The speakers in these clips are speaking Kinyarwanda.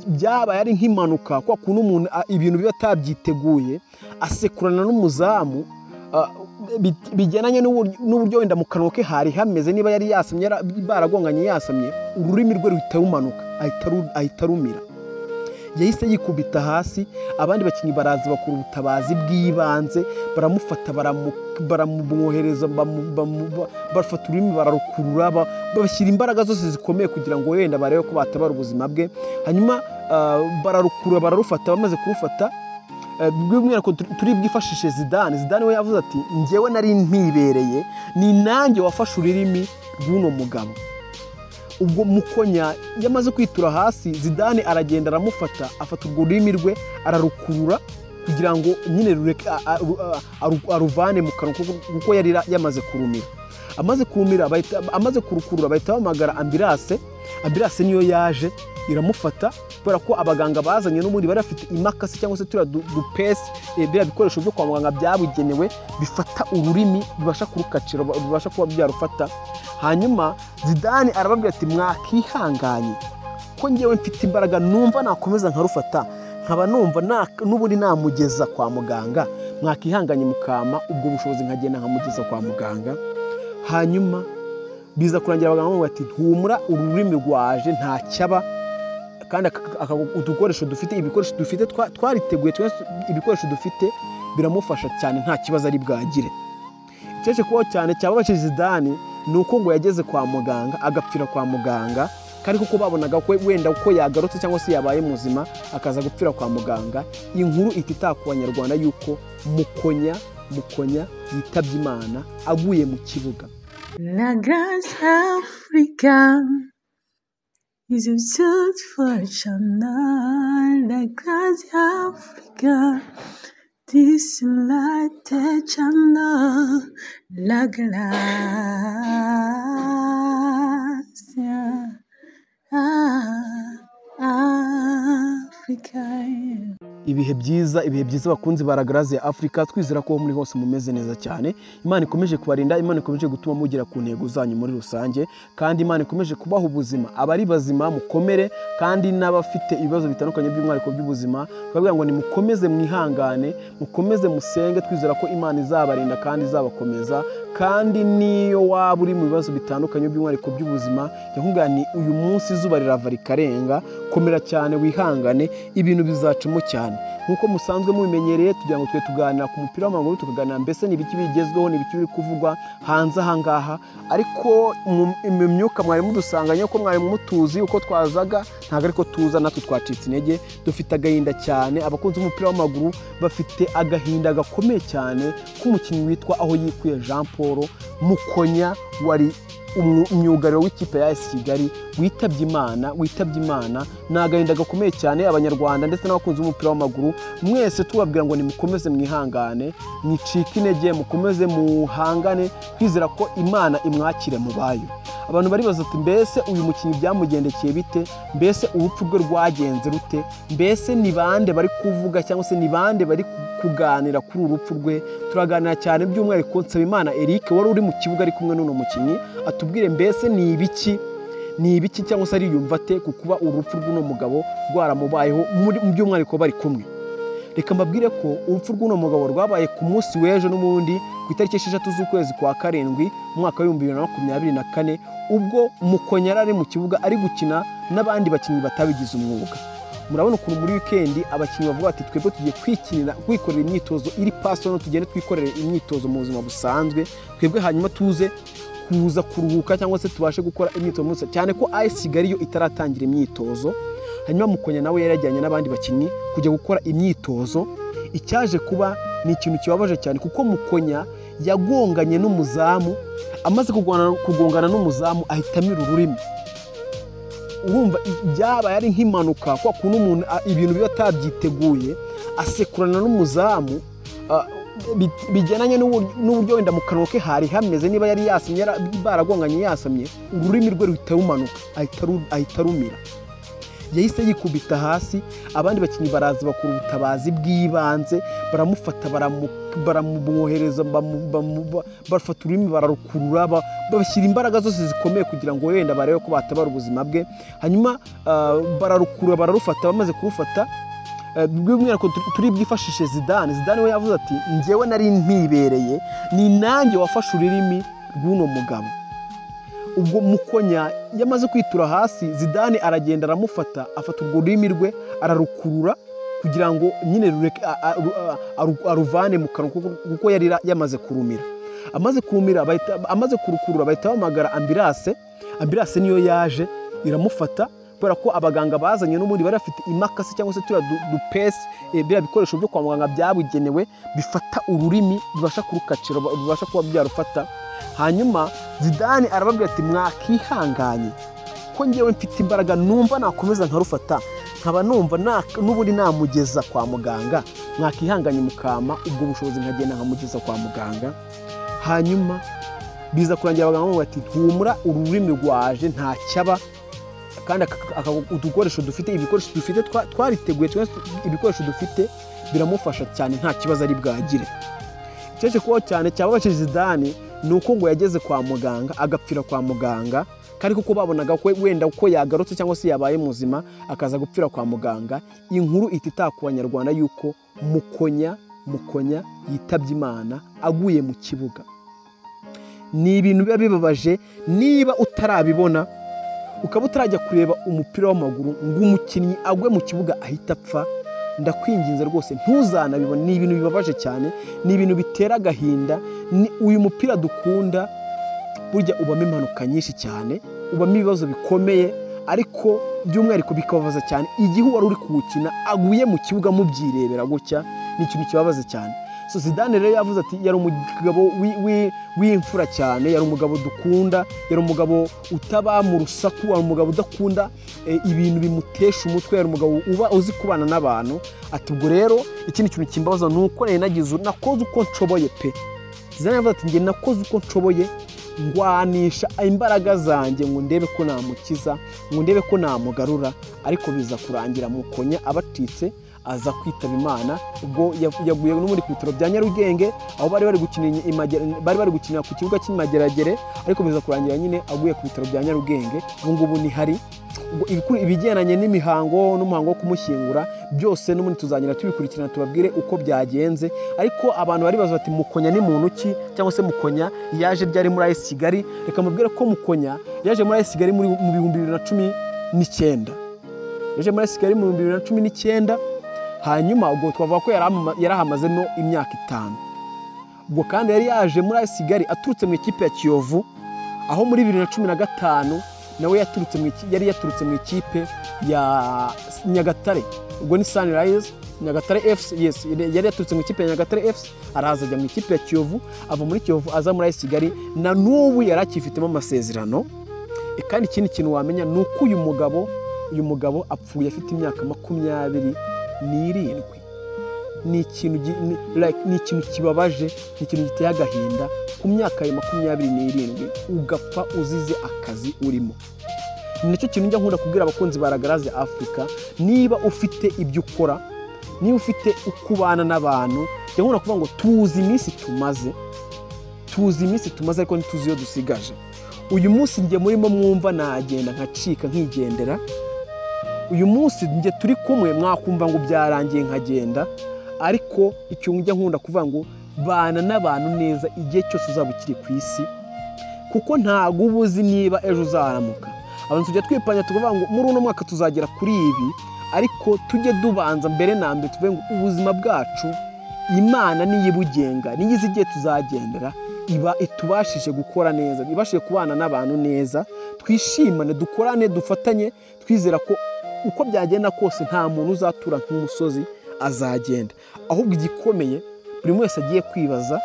byabaye ari nk'impanuka kwa kuntu umuntu ibintu biba atabyiteguye asekurana n'umuzamu bigendanye n'uburyo wenda mu kanwa ke hari hameze niba yari yasamye baragonganye yasamye ururimi rwe ruhita rumanuka ahita arumira yahise yikubita hasi abandi bakinnyi baraza bakora ubutabazi bw'ibanze baramufata baramumwohereza bafata ururimi bararukurura bashyira imbaraga zose zikomeye kugira ngo wenda barebe ko batabara ubuzima bwe hanyuma bararukurura bararufata bamaze kurufata by'umwihariko turi bwifashishe zidane zidane we yavuze ati ngewe nari ntibereye ni nanjye wafashe ururimi rw'uno mugabo ubwo mukonya yamaze kwitura hasi zidane aragenda aramufata afata urwo rurimi rwe ararukurura kugira ngo nyine rureke aruvane mu kanwa kuko yari yamaze kurumira amaze kurumira amaze kurukurura bahita bahamagara ambirase ambirase niyo yaje iramufata kubera ko abaganga bazanye n'ubundi bari bafite imakasi cyangwa se turiya dupesi biriya bikoresho byo kwa muganga byabugenewe bifata ururimi bibasha kurukacira bibasha kuba byarufata hanyuma zidane arababwira ati mwakihanganye ko ngewe mfite imbaraga numva nakomeza nkarufata nkaba numva n'ubundi namugeza kwa muganga mwakihanganye mukama ubwo bushobozi nkagenda nkamugeza kwa muganga hanyuma biza kurangira abaganga bamubwira ati ntumura ururimi rwaje ntacyaba kandi udukoresho dufite ibikoresho dufite twariteguye ibikoresho dufite biramufasha cyane nta kibazo ari bwagire ikeshe kubaho cyane cyababaje zidane ni uko ngo yageze kwa muganga agapfira kwa muganga kandi kuko babonaga ko wenda uko yagarutse cyangwa se yabaye muzima akaza gupfira kwa muganga inkuru ihita ku banyarwanda y'uko mukonya mukonya yitabye imana aguye mu kibuga La Grace Africa is a search for channel. La Grace Africa this light channel la gracia Africa ibihe byiza ibihe byiza bakunzi ba ya afurika twizera ko muri hose mumeze neza cyane imana ikomeje kubarinda imana ikomeje gutuma mugera ku ntego zanyu muri rusange kandi imana ikomeje kubaha ubuzima abari bazima mukomere kandi n'abafite ibibazo bitandukanye by'umwihariko by'ubuzima tubabwira ngo nimukomeze mwihangane mukomeze musenge twizera ko imana izabarinda kandi izabakomeza kandi niyo waba uri mu bibazo bitandukanye by'umwihariko by'ubuzima yakubwira ni uyu munsi izuba rirava rikarenga komera cyane wihangane ibintu bizacamo cyane nk'uko musanzwe mubimenyereye tugira ngo twe tuganira ku mupira w'amaguru tukaganira mbese ni ibiki bigezweho ni ibiki biri kuvugwa hanze aha ngaha ariko mu myuka mwari mudusanganye ko mwari mutuzi uko twazaga ntabwo ariko tuza natwe twacitse intege dufite agahinda cyane abakunzi b'umupira w'amaguru bafite agahinda gakomeye cyane k'umukinnyi witwa aho yikuye jean paul mukonya wari umwugariro w'ikipe ya esi kigali witabye imana witabye imana ni agahinda gakomeye cyane abanyarwanda ndetse n'abakunzi b'umupira w'amaguru mwese tubabwira ngo nimukomeze mwihangane mwicike intege mukomeze muhangane twizera ko imana imwakire mu bayo abantu baribaza ati mbese uyu mukinnyi byamugendekeye bite mbese urupfu rwe rwagenze rute mbese ni bande bari kuvuga cyangwa se ni bande bari kuganira kuri uru rupfu rwe turaganira cyane by'umwihariko nsabimana eric wari uri mu kibuga ari kumwe n'uno mukinnyi atubwire mbese ni ibiki ni ibiki cyangwa se ariyumva ate ku kuba urupfu rw'uno mugabo rwaramubayeho mu by'umwihariko bari kumwe reka mbabwire ko urupfu rw'uno mugabo rwabaye ku munsi w'ejo n'ubundi ku itariki esheshatu z'ukwezi kwa karindwi umwaka w'ibihumbi bibiri na makumyabiri na kane ubwo mukonya yari ari mu kibuga ari gukina n'abandi bakinnyi batabigize umwuga murabona ukuntu muri wikendi abakinnyi bavuga ati twebwe tugiye kwikinira kwikorera imyitozo iri pasono tugende twikorere imyitozo mu buzima busanzwe twebwe hanyuma tuze kuza kuruhuka cyangwa se tubashe gukora imyitozo munsi cyane ko ayesi kigali yo itaratangira imyitozo hanyuma mukonya nawe yarajyanye n'abandi bakinnyi kujya gukora imyitozo icyaje kuba ni ikintu kibabaje cyane kuko mukonya yagonganye n'umuzamu amaze kugongana n'umuzamu ahita amira ururimi urumva byabaye ari nk'impanuka kwa kuntu umuntu ibintu biba atabyiteguye asekurana n'umuzamu bigendanye n'uburyo wenda mu kanwa ke hari hameze niba yari yasamye baragonganye yasamye ururimi rwe ruhita rumanuka ahita arumira yahise yikubita hasi abandi bakinnyi baraza bakora ubutabazi bw'ibanze baramufata baramu- baramumwohereza bamu- bamu- bafata ururimi bararukurura ba- bashyira imbaraga zose zikomeye kugira ngo wenda barebe ko batabara ubuzima bwe hanyuma ah, bararukurura bararufata bamaze kurufata eh, by'umwihariko tu- turi bwifashishe zidane zidane we yavuze ati njyewe nari ntibereye ni nanjye wafashe ururimi rw'uno mugabo ubwo mukonya yamaze kwitura hasi zidane aragenda aramufata afata urwo rurimi rwe ararukurura kugira ngo nyine rureke- a- a- ru- a- aru- aruvane mu kanwa kuko- kuko yari ra- yamaze kurumira amaze kurumira bahita- amaze kurukurura bahita bahamagara ambirase ambirase niyo yaje iramufata kubera ko abaganga bazanye n'ubundi bari bafite imakasi cyangwa se turiya du- dupesi eh, biriya bikoresho byo kwa muganga byabugenewe bifata ururimi bibasha kurukacira bibasha kuba byarufata hanyuma zidane arababwira ati mwakihanganye ko ngewe mfite imbaraga numva nakomeza nkarufata nkaba numva na- n'ubundi namugeza kwa muganga mwakihanganye mukama ubwo bushobozi nkagenda nkamugeza kwa muganga hanyuma biza kurangira abaganga bamubwira bati humura ururimi rwaje ntacyaba kandi aka- aka- udukoresho dufite ibikoresho dufite twa- twariteguye twese ibikoresho dufite biramufasha cyane nta kibazo ari bwagire icyaje kubaho cyane cyababashije zidane ni uko ngo yageze kwa muganga agapfira kwa muganga kandi kuko babonaga ko wenda uko yagarutse cyangwa se yabaye muzima akaza gupfira kwa muganga inkuru ihita itaha ku banyarwanda yuko mukonya mukonya yitabye imana aguye mu kibuga ni ibintu biba bibabaje niba utarabibona ukaba utarajya kureba umupira w'amaguru ngo umukinnyi agwe mu kibuga ahita apfa ndakwinginze rwose ntuzanabibona ni ibintu bibabaje cyane ni ibintu bitera agahinda ni uyu mupira dukunda burya ubamo impanuka nyinshi cyane ubamo ibibazo bikomeye ariko by'umwihariko bikababaza cyane igihe uwari uri kuwukina aguye mu kibuga mubyirebera gutya ni ikintu kibabaza cyane so zidane rero yavuze ati yari umugabo wi- wi- w'imfura cyane yari umugabo dukunda yari umugabo utaba mu rusaku yari umugabo udakunda eh, ibintu bimutesha umutwe yari umugabo uba uzi kubana n'abantu ati ubwo rero ikindi kintu kimbabaza ni uko nari nagize nakoze uko nshoboye pe zidane yavuze ati njye nakoze uko nshoboye ngwanisha imbaraga zanjye ngo ndebe ko namukiza ngo ndebe ko namugarura ariko biza kurangira mukonya abatitse aza kwitaba imana ubwo ya- yaguye n'ubundi ku bitaro bya nyarugenge aho bari bari gukinira imagera- bari bari gukinira ku kibuga cy'imageragere ariko biza kurangira nyine aguye ku bitaro bya nyarugenge ubu ngubu ni hari Ubwo ibiku- ibigendanye n'imihango n'umuhango wo kumushyingura byose n'ubundi tuzagenda tubikurikirana tubabwire uko byagenze ariko abantu bari baza bati mukonya ni muntu ki cyangwa se mukonya yaje byari muri ayisi kigali reka mubwire ko mukonya yaje muri ayisi kigali muri- mu bihumbi bibiri na cumi n'icyenda yaje muri ayisi kigali mu bihumbi bibiri na cumi n'icyenda hanyuma ubwo twavuga ko yari amama- yari ahamazemo imyaka itanu ubwo kandi yari yaje muri ayisi kigali aturutse mu ikipe ya kiyovu aho muri bibiri na cumi na gatanu nawe yaturutse mu iki- yari yaturutse mu ikipe ya nyagatare ubwo ni sunrise nyagatare fc yes yari yaturutse mu ikipe ya nyagatare fc araza ajya mu ikipe ya kiyovu ava muri kiyovu aza muri ayisi kigali na n'ubu yari akifitemo amasezerano E, kandi ikindi kintu wamenya ni uko uyu mugabo uyu mugabo apfuye afite imyaka makumyabiri n'irindwi ni ikintu gi- ni- like, ni ikintu kibabaje ni ikintu giteye agahinda ku myaka ya makumyabiri n'irindwi ugapfa uzize akazi urimo ni nacyo kintu njya nkunda kubwira abakunzi baragaraze afurika niba ufite ibyo ukora niba ufite uko ubana n'abantu njya nkunda kuvuga ngo tuzi iminsi tumaze tuzi iminsi tumaze ariko ntituzi iyo dusigaje uyu munsi njye murimo mwumva nagenda nkacika nkigendera uyu munsi njye turi kumwe mwakumva ngo byarangiye nkagenda ariko icyo njya nkunda kuvuga ngo bana n'abantu neza igihe cyose uzaba ukiri ku isi kuko ntabwo uba uzi niba ejo uzaramuka abantu tujya twipanya tukavuga ngo muri uno mwaka tuzagera kuri ibi ariko tujye dubanza mbere na mbere tuvuge ngo ubuzima bwacu imana niyo ibugenga niyo izi igihe tuzagendera iba itubashije gukora neza ibashije kubana n'abantu neza twishimane dukorane dufatanye twizera ko uko byagenda kose nta muntu uzatura nk'umusozi azagenda ahubwo igikomeye buri wese agiye kwibaza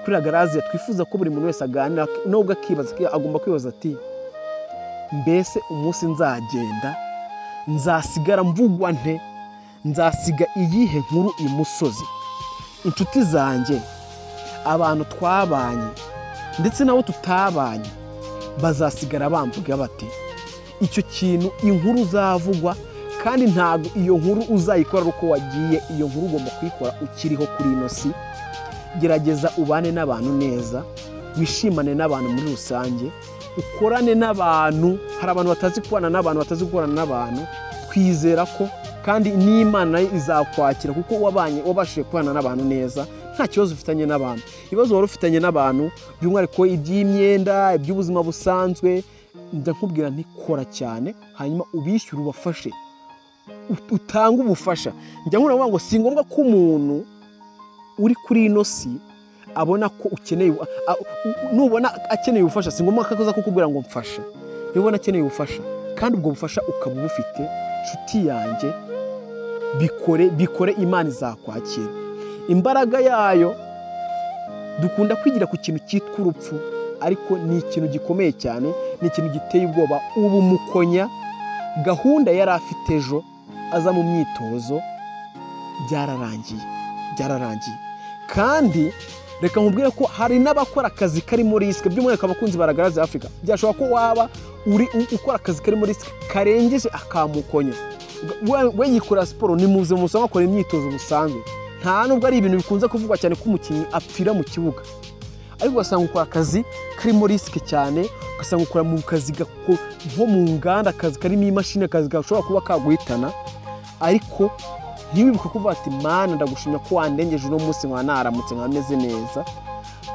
kuri agaraziya twifuza ko buri muntu wese aganira nubwo akibaza agomba kwibaza ati mbese umunsi nzagenda nzasigara mvugwa nte nzasiga iyihe nkuru imusozi inshuti zanjye abantu twabanye ndetse n'abo tutabanye bazasigara bamvuga bate icyo kintu inkuru zavugwa kandi ntabwo iyo nkuru uzayikora ari uko wagiye iyo nkuru ugomba kuyikora ukiriho kuri ino si gerageza ubane n'abantu neza wishimane n'abantu muri rusange ukorane n'abantu hari abantu batazi kubana n'abantu batazi gukorana n'abantu twizera ko kandi n'imana ye izakwakira kuko wabanye wabashije kubana n'abantu neza nta kibazo ufitanye n'abantu ibibazo wari ufitanye n'abantu by'umwihariko iby'imyenda iby'ubuzima busanzwe njya nkubwira ntikora cyane hanyuma ubishyure ubafashe ut- utange ubufasha njya nkubwira ngo si ngombwa ko umuntu uri kuri ino si abona ko ukeneye a- a- u- nubona akeneye ubufasha si ngombwa ko aza kukubwira ngo mfashe nubona akeneye ubufasha kandi ubwo bufasha ukaba ubufite nshuti yanjye bikore bikore imana izakwakira imbaraga yayo dukunda kwigira ku kintu cyitwa urupfu ariko ni ikintu gikomeye cyane ni ikintu giteye ubwoba ubu mukonya gahunda yari afite ejo aza mu myitozo byararangiye byararangiye kandi reka nkubwire ko hari n'abakora akazi karimo risike by'umwihariko abakunzi baragaragaza afurika byashobora ko waba uri u- ukora akazi karimo risike karengeje akamukonya We- we yikora siporo ni muze musanga akora imyitozo busanzwe nta nubwo ari ibintu bikunze kuvugwa cyane ko umukinnyi apfira mu kibuga ariko ugasanga ukora akazi karimo risike cyane ugasanga ukora mu kazi gako- nko mu nganda akazi karimo imashini akazi gashobora kuba kaguhitana ariko ntiwibuke kuvuga ati mana ndagushimira ko wandengeje uno munsi nkaba naramutse nkaba meze neza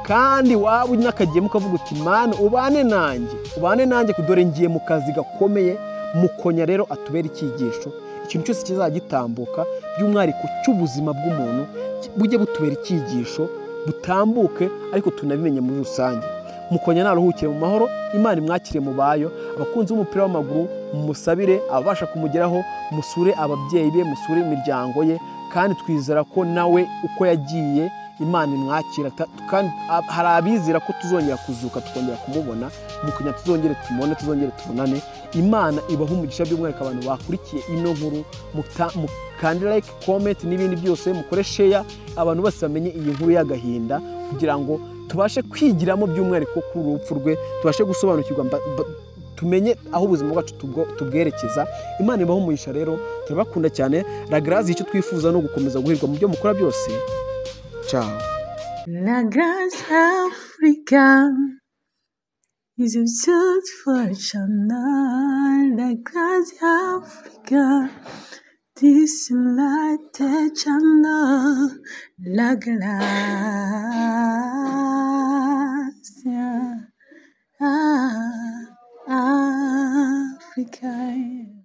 kandi waba uri n'akagiyemo ukavuga uti mana ubane nanjye ubane nanjye dore ngiye mu kazi gakomeye mukonya rero atubere icyigisho ikintu cyose kizajya gitambuka by'umwihariko cy'ubuzima bw'umuntu ki- bujye butubera icyigisho butambuke ariko tunabimenye muri rusange mukonya naruhukire mu mahoro imana imwakire mu bayo abakunzi b'umupira w'amaguru mumusabire ababasha kumugeraho musure ababyeyi be musure imiryango ye kandi twizera ko nawe uko yagiye imana imwakira ta- kandi a- hari abizera ko tuzongera kuzuka tukongera kumubona mukunya tuzongere tumubone tuzongere tubonane imana ibaha umugisha by'umwihariko abantu bakurikiye ino nkuru muta- mukande like comment n'ibindi byose mukore share abantu bose bamenye iyi nkuru y'agahinda kugira ngo tubashe kwigiramo by'umwihariko kuri uru rupfu rwe tubashe gusobanukirwa mba- mba- tumenye aho ubuzima bwacu tubwo- tubwerekeza imana ibaho umugisha rero turabakunda cyane ragarazi icyo twifuza no gukomeza guhirwa mu byo mukora byose ciao La grâce africaine is a search for eternal. La grâce africaine, this light eternal. La grâce africaine.